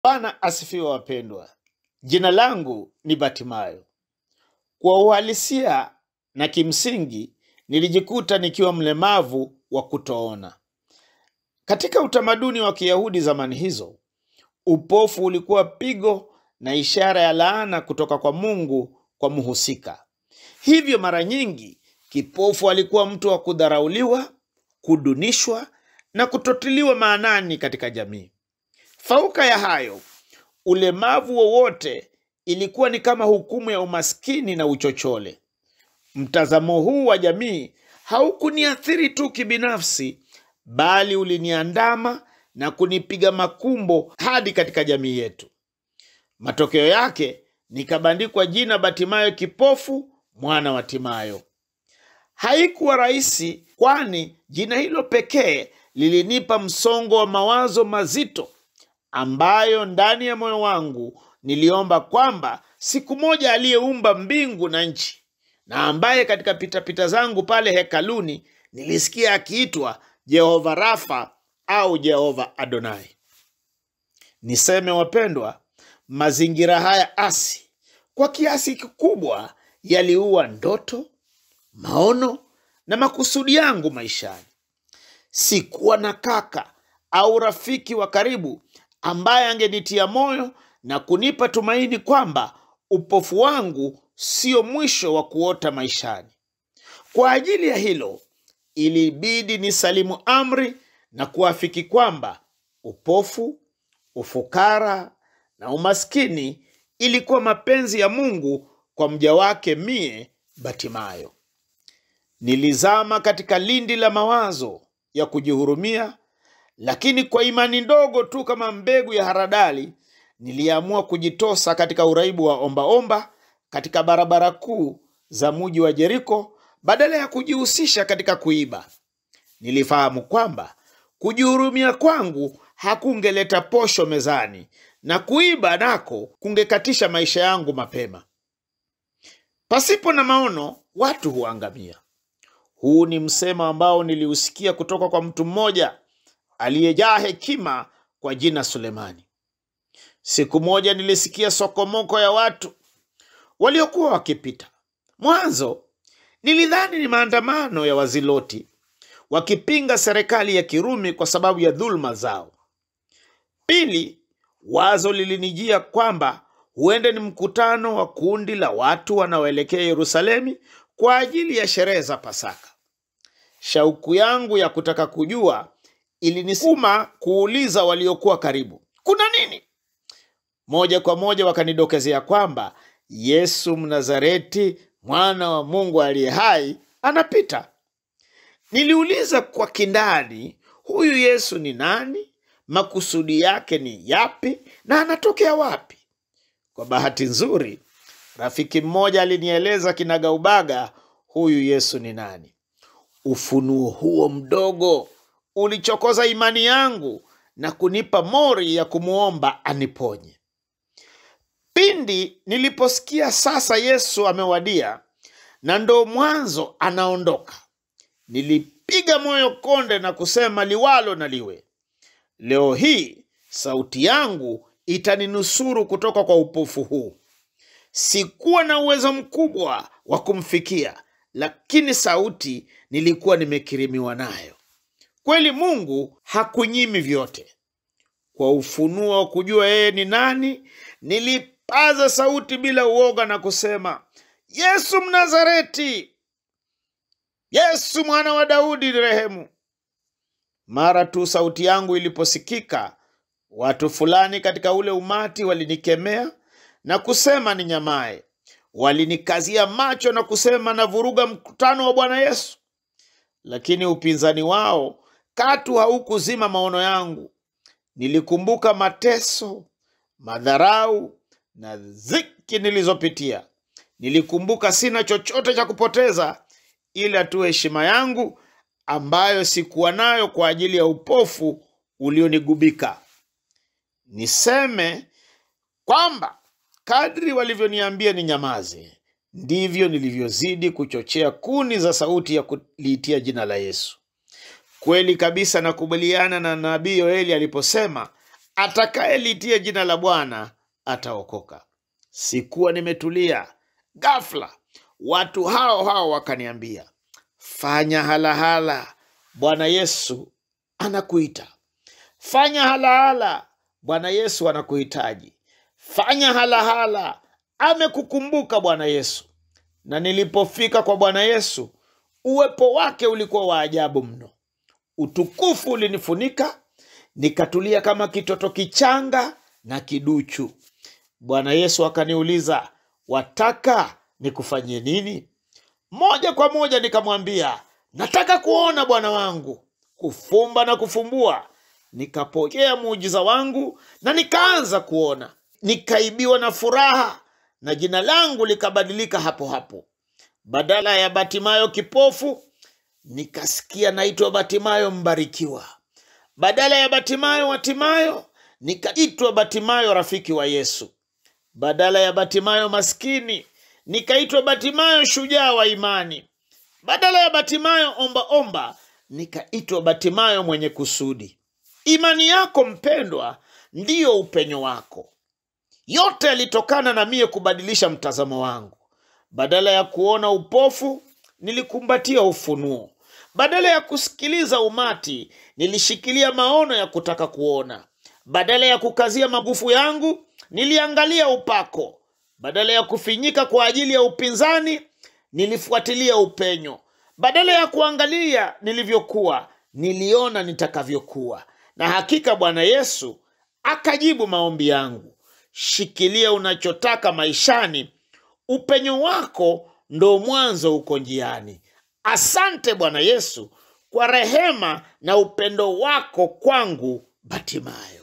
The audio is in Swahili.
Bwana asifiwe wapendwa. Jina langu ni Batimayo. Kwa uhalisia na kimsingi, nilijikuta nikiwa mlemavu wa kutoona. Katika utamaduni wa Kiyahudi zamani hizo, upofu ulikuwa pigo na ishara ya laana kutoka kwa Mungu kwa mhusika. Hivyo mara nyingi kipofu alikuwa mtu wa kudharauliwa, kudunishwa na kutotiliwa maanani katika jamii. Fauka ya hayo, ulemavu wowote ilikuwa ni kama hukumu ya umaskini na uchochole. Mtazamo huu wa jamii haukuniathiri tu kibinafsi, bali uliniandama na kunipiga makumbo hadi katika jamii yetu. Matokeo yake nikabandikwa jina Batimayo kipofu, mwana wa Timayo. Haikuwa rahisi, kwani jina hilo pekee lilinipa msongo wa mawazo mazito, ambayo ndani ya moyo wangu niliomba kwamba siku moja aliyeumba mbingu na nchi na ambaye katika pitapita zangu pale hekaluni nilisikia akiitwa Jehova Rafa au Jehova Adonai. Niseme wapendwa, mazingira haya asi kwa kiasi kikubwa yaliua ndoto, maono na makusudi yangu maishani. Sikuwa na kaka au rafiki wa karibu ambaye angenitia moyo na kunipa tumaini kwamba upofu wangu sio mwisho wa kuota maishani. Kwa ajili ya hilo, ilibidi nisalimu amri na kuafiki kwamba upofu, ufukara na umaskini ilikuwa mapenzi ya Mungu kwa mja wake mie Batimayo. Nilizama katika lindi la mawazo ya kujihurumia, lakini kwa imani ndogo tu kama mbegu ya haradali, niliamua kujitosa katika uraibu wa ombaomba katika barabara kuu za muji wa Jeriko badala ya kujihusisha katika kuiba. Nilifahamu kwamba kujihurumia kwangu hakungeleta posho mezani na kuiba nako kungekatisha maisha yangu mapema. Pasipo na maono watu huangamia. Huu ni msemo ambao niliusikia kutoka kwa mtu mmoja aliyejaa hekima kwa jina Sulemani. Siku moja nilisikia sokomoko ya watu waliokuwa wakipita. Mwanzo nilidhani ni maandamano ya Waziloti wakipinga serikali ya Kirumi kwa sababu ya dhuluma zao. Pili, wazo lilinijia kwamba huenda ni mkutano wa kundi la watu wanaoelekea Yerusalemi kwa ajili ya sherehe za Pasaka. Shauku yangu ya kutaka kujua ilinisukuma kuuliza waliokuwa karibu, kuna nini? Moja kwa moja wakanidokezea kwamba Yesu Mnazareti, mwana wa Mungu aliye hai, anapita. Niliuliza kwa kindani, huyu Yesu ni nani? Makusudi yake ni yapi na anatokea wapi? Kwa bahati nzuri, rafiki mmoja alinieleza kinagaubaga huyu Yesu ni nani. Ufunuo huo mdogo ulichokoza imani yangu na kunipa mori ya kumwomba aniponye. Pindi niliposikia sasa Yesu amewadia na ndo mwanzo anaondoka, nilipiga moyo konde na kusema liwalo na liwe. Leo hii sauti yangu itaninusuru kutoka kwa upofu huu. Sikuwa na uwezo mkubwa wa kumfikia, lakini sauti nilikuwa nimekirimiwa nayo. Kweli Mungu hakunyimi vyote. Kwa ufunuo wa kujua yeye ni nani, nilipaza sauti bila uoga na kusema, Yesu Mnazareti, Yesu mwana wa Daudi, rehemu. Mara tu sauti yangu iliposikika, watu fulani katika ule umati walinikemea na kusema ninyamae. Walinikazia macho na kusema navuruga mkutano wa Bwana Yesu, lakini upinzani wao katu haukuzima maono yangu. Nilikumbuka mateso, madharau na dhiki nilizopitia. Nilikumbuka sina chochote cha kupoteza ila tu heshima yangu ambayo sikuwa nayo kwa ajili ya upofu ulionigubika. Niseme kwamba kadri walivyoniambia ninyamaze, ndivyo nilivyozidi kuchochea kuni za sauti ya kuliitia jina la Yesu. Kweli kabisa, nakubaliana na nabii Yoeli aliposema atakayelitia jina la Bwana ataokoka. Sikuwa nimetulia, ghafla watu hao hao wakaniambia, fanya halahala, Bwana Yesu anakuita. Fanya halahala, Bwana Yesu anakuhitaji. Fanya halahala, amekukumbuka Bwana Yesu. Na nilipofika kwa Bwana Yesu, uwepo wake ulikuwa wa ajabu mno. Utukufu ulinifunika, nikatulia kama kitoto kichanga na kiduchu. Bwana Yesu akaniuliza, wataka nikufanyie nini? Moja kwa moja nikamwambia, nataka kuona Bwana wangu. Kufumba na kufumbua, nikapokea muujiza wangu na nikaanza kuona. Nikaibiwa na furaha na jina langu likabadilika hapo hapo. Badala ya Batimayo kipofu, nikasikia naitwa Batimayo mbarikiwa. Badala ya Batimayo watimayo, nikaitwa Batimayo rafiki wa Yesu. Badala ya Batimayo maskini, nikaitwa Batimayo shujaa wa imani. Badala ya Batimayo omba omba, nikaitwa Batimayo mwenye kusudi. Imani yako mpendwa, ndiyo upenyo wako. Yote yalitokana na mie kubadilisha mtazamo wangu. Badala ya kuona upofu, nilikumbatia ufunuo. Badala ya kusikiliza umati, nilishikilia maono ya kutaka kuona. Badala ya kukazia magufu yangu, niliangalia upako. Badala ya kufinyika kwa ajili ya upinzani, nilifuatilia upenyo. Badala ya kuangalia nilivyokuwa, niliona nitakavyokuwa. Na hakika Bwana Yesu akajibu maombi yangu. Shikilia unachotaka maishani, upenyo wako ndo mwanzo uko njiani. Asante Bwana Yesu kwa rehema na upendo wako kwangu Batimayo.